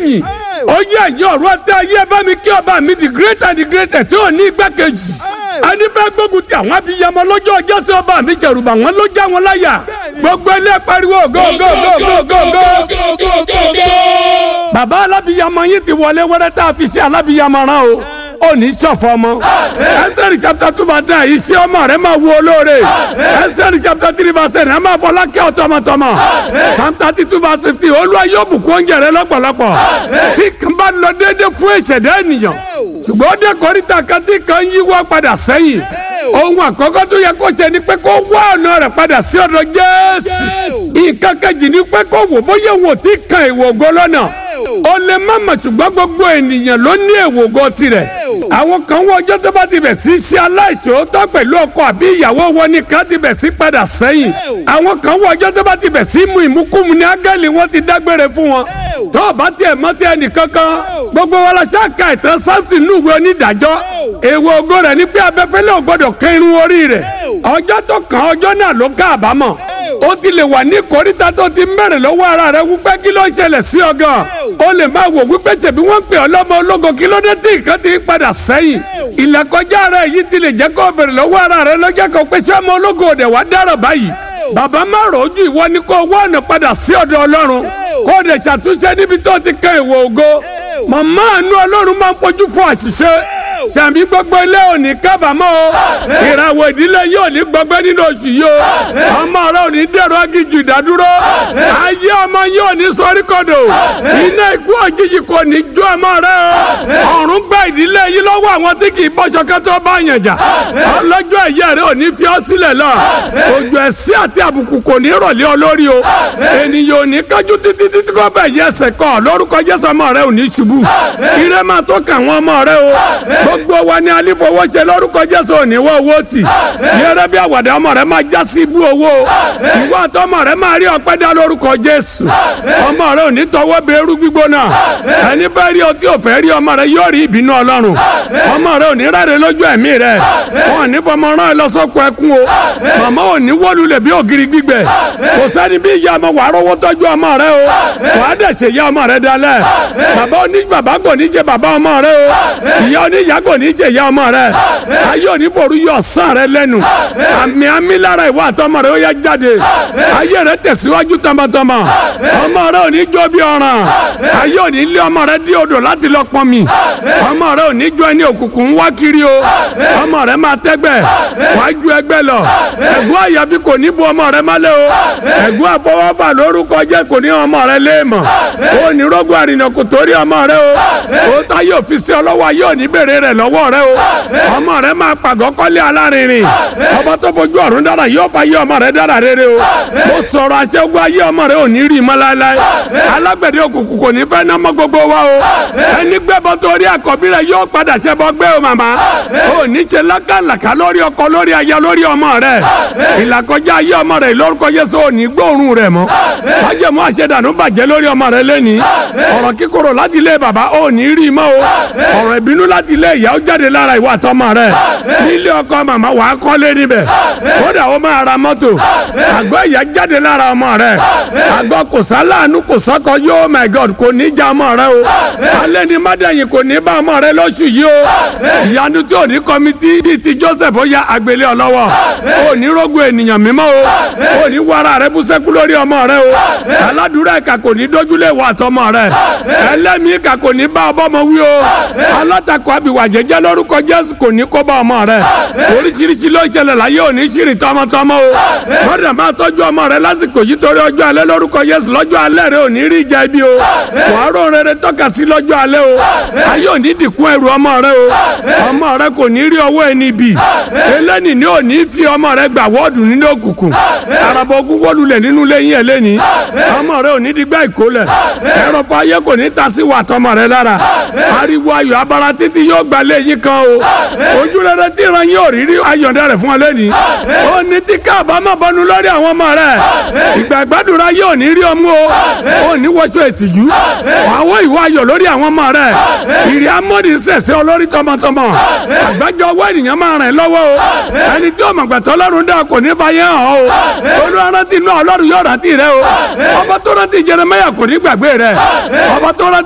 yìn ó yẹ ẹ̀yìn ọ̀rọ̀ àti ayé bá mi kí ọba mi the greater the greater tí ò ní igbákejì ẹni fẹ́ gbógun ti àwọn abiyamọ lọ́jọ́ ọjọ́ sí ọba mi jẹ̀rùbà wọn ló já wọn láyà gbogbo ilé pariwo go go go go go go. bàbá alábiyamọ yín ti wọlé wẹ́rẹ́ tá a fi ṣe alábiyamọ rán o ó ní sọ̀fọ̀ ọmọ. ẹsẹ̀rì chapter two verse nine iṣẹ́ ọmọ rẹ̀ máa wo olóore. ẹsẹ̀rì chapter three verse ten ẹ máa fọlá kí ọ tọmọtọmọ. psalm thirty two verse fifty olúwa yóò bùkún oúnjẹ rẹ lọ́pọ̀lọpọ̀. tí kan bá lọ déédéé fún ìṣẹ̀dá ènìyàn. ṣùgbọ́n ó dé kórìtà kan tí kan yíwọ́ padà sẹ́yìn. ohun àkọ́kọ́ tó yẹ kó ṣe ni pé kó wá ọ̀nà rẹ̀ padà sí ọ̀dọ̀ jésù. nǹkan kejì ni pé kó wò bóyá wò tí kan ìwògo lọ́nà ó lè má mọ̀ ṣùgbọ́n gbogbo ènìyàn ló ní èwògo tirẹ̀ àwọn kan wọ ọjọ́ tó bá ti bẹ̀ sí ṣe aláìṣòótọ́ pẹ̀lú ọkọ àbí ìyàwó wọn ni ká ti bẹ̀ sí padà sẹ́yìn àwọn kan wọ ọjọ́ tó bá ti bẹ̀ sí mu ìmúkúmu ní ángẹ́lì wọn ti dágbére fún wọn tó o bá tiẹ̀ mọ́ tiẹ̀ nìkankan gbogbo wọn la ṣáàka ìtàn samson núwèé onídàájọ́ èèwọ̀ ògo rẹ̀ ni pé abẹ́fẹ́lẹ́ ò gbọ́dọ̀ kán irun orí rẹ̀ ọjọ́ tó kàn ọjọ́ náà ló ká àbámọ̀ ó ti lè wà ní kòríta tó ti mẹ́rin lọ́wọ́ ara rẹ̀ wípé kí ló ń ṣẹlẹ̀ sí ọ gan ó lè máa wò wípé ṣèbí wọ́n pè ọ́ lọ́mọ ológo kí ló dé tí nǹkan ti ń padà sẹ́yìn ìlàkọjá rẹ̀ yìí ti lè jẹ́ kó bèrè lọ́wọ́ ara rẹ̀ lọ́jọ́ kan pé sọ́mọ ológo òde wá dára báyìí bàbá má rojú ìwọ ni kó wá ọ̀nà padà sí ọ̀dọ̀ ọlọ́run kó o dẹ̀ ṣàtúnṣe níbi tó ti kan ìwò ògo màmá àánú ọlọ́run máa ń fojú fún àṣìṣe sàmì gbogbo ilé òní kábàámọ̀ o ìràwọ̀ ìdílé yóò ní gbọgbẹ́ nínú oṣù yìí o ọmọ rẹ ò ní dẹ̀rọ agijù ìdádúró ayé ọmọ yóò ní sọríkọdọ̀ iná ikú òjijì kò ní jó ọmọ rẹ o ọ̀run gba ìdílé yìí lọ́wọ́ àwọn tí kì í bọ́ṣọ kẹ́tọ́ bá yàn jà ọlọ́jọ́ ẹ̀yẹ rẹ ò ní fi ọ́ sílẹ̀ lọ òjò ẹ̀sí àti àbùkù kò ní rọ̀lẹ́ ọ lórí o ènìyàn ò ní kájú títí títí kò fẹ́ yẹ ẹsẹ̀ kọ́ lórúkọ Jésù ọmọ rẹ ò ní ṣubú ire máa tó kà wọ́n ọmọ rẹ o gbogbo wa ni alifowóṣe lórúkọ jésù òníwó owó tì yẹrẹ bí àwàdà ọmọ rẹ máa já sí ibú owó ìwọ àtọmọ rẹ máa rí ọpẹ́ dá lórúkọ jésù ọmọ rẹ ò ní tọwọ́ bẹ irú gbígbóná ẹni fẹ́ rí ọtí òfẹ́ rí ọmọ rẹ yóò rí ìbínú ọlọ́run ọmọ rẹ ò ní ráre lójú ẹ̀mí rẹ wọn ò ní fọmọ rán ẹ lọ́sọ̀kọ ẹkún o màmá ò ní wọ́lulẹ̀ bí ògiri gbígbẹ kò sẹ́ni bí ìyá ọmọ wàá rówó tọ́jú ọmọ rẹ o wàá dẹ̀ ṣe ìyá ọmọ rẹ dalẹ̀ bàbá oní bàbá kò ní jẹ bàbá ọmọ rẹ o ìyá oníyàá kò ní jẹ ìyá ọmọ rẹ ayé òní forú yọ sàn rẹ lẹ́nu àmì àmì lára ìwà àtọmọ rẹ ó yá jáde ayé rẹ tẹ̀síwájú tọmọtọmọ ọmọ rẹ ò ní jó bí ọ̀ràn ayé òní lé ọmọ rẹ dí odò láti lọ pọn mi ọmọ rẹ ò ní jó ẹni òkùnkùn ń wá kiri o ọmọ rẹ máa tẹ́gbẹ́ wàá ju ẹgbẹ́ lọ ẹ̀gbọ́n àyàfi kò ní bu ọmọ rẹ mọ́lẹ̀ o ẹ̀gbọ́n àfọwọ́fà lórúkọ jẹ́ kò ní ọmọ rẹ léèmọ̀ ó ní rógbò àrìnà kò torí ọmọ rẹ o ó ta yóò fi sí ọlọ́wọ́ ayé òní bèrè rẹ lọ́wọ́ rẹ o ọmọ rẹ máa pàgọ́ kọ́lé alárinrin ọba tó fojú ọ̀run dára yóò fa ayé ọmọ rẹ dára rere o mo sọ̀rọ̀ aṣẹ́gun ayé ọmọ rẹ ò ní rí mọ́ láéláé alágbẹ̀dẹ òkùnkùn kò ní fẹ́ ná mọ́ gbogbo wa o ẹni gbẹ́bọ torí àkọ́bí rẹ yóò padà ṣẹbọ gbé o màmá ò ní ṣe lákàlàkà lórí ọkọ lórí aya lórí ọmọ rẹ ìlàkọjá ayé ọmọ rẹ lórúkọ Jésù ò ní gbóòórùn rẹ mọ́ májèmú àṣẹdànù bàjẹ́ lórí ọmọ rẹ lẹ́ni ọ̀rọ̀ kíkorò láti ilé bàbá ò ní rí mọ́ o ọ̀rọ̀ ìbínú láti ilé ìyá ó jáde lára ìwà àtọmọ rẹ nílé ọkọ màmá wàá kọ́lé níbẹ̀ kódà ó máa ra mọ́tò àgọ́ ìyá jáde lára ọmọ rẹ àgọ́ kò sálàánú kò sọ́kọ yóò my god kò ní já ọmọ rẹ o alẹ́ ní mádẹ́yìn kò ní bá ọmọ rẹ lóṣù yìí o ìyanu tí ò ní kọ́mítì bíi ti joseph ó ya àgbélé ọlọ́wọ́ ò ní rógun ènìyàn mímọ́ o ò ní wàrà rẹ bú sẹ́kú lórí ọmọ rẹ o aládùúrà ìkà kò ní dójúlé ìwà àtọmọ rẹ ẹlẹ́mìí ìkà kò ní bá ọbọ̀mọ wí o alátakọ̀ àbíwá jẹ́jẹ́ lórúkọ jésù kò ní kó bá ọmọ rẹ oríṣiríṣi ló ń ṣẹlẹ̀ láyé òní ṣìrì tọmọtọmọ o lọ́dà máa tọ́jú ọmọ rẹ lásìkò yìí torí ọjọ́ alẹ́ lórúkọ Jésù lọ́jọ́ alẹ́ rẹ ò ní rí ìjà ibi o wàá rò rere tọ́ka sí lọ́jọ́ alẹ́ o ayé òní dìkún ẹrù ọmọ rẹ o ọmọ rẹ kò ní rí ọwọ́ ẹni bì eléni ni ò ní fi ọmọ rẹ gbà wọ́ọ̀dù nínú òkùnkùn araba ogun wọ́lulẹ̀ nínú lẹ́yìn ẹlẹ́ni ọmọ rẹ ò ní digbá ìkólẹ̀ ẹ̀rọ fàyè kò ní ta sí wà tọmọ rẹ lára ariwo ayọ̀ abara títí yóò gbà lẹ́yìn kan o ojú rere tí ìran yóò rí rí ayọ̀dẹ rẹ̀ fún ọ lẹ́ni ó ní tí káàbámọ̀ bọnu lórí àwọn ọmọ rẹ̀ ìgbà ìgbàdúrà yóò ní rí ọmú o ó ní wọ́ṣọ ìtìjú àwọn ìwà ayọ̀ lórí àwọn ọmọ rẹ̀ ìrì amóni sẹ̀sẹ̀ olórí tọmọtọmọ àgbájọ ọwọ́ ènìyàn máa rìn lọ́wọ́ o ẹni tí ọmọ gbàtọ́ ọlọ́run dá kò ní fàyè hàn o olùrántí náà ọlọ́run yóò rántí rẹ o ọba tó rántí Jeremáyà kò ní gbàgbé rẹ ọba tó rántí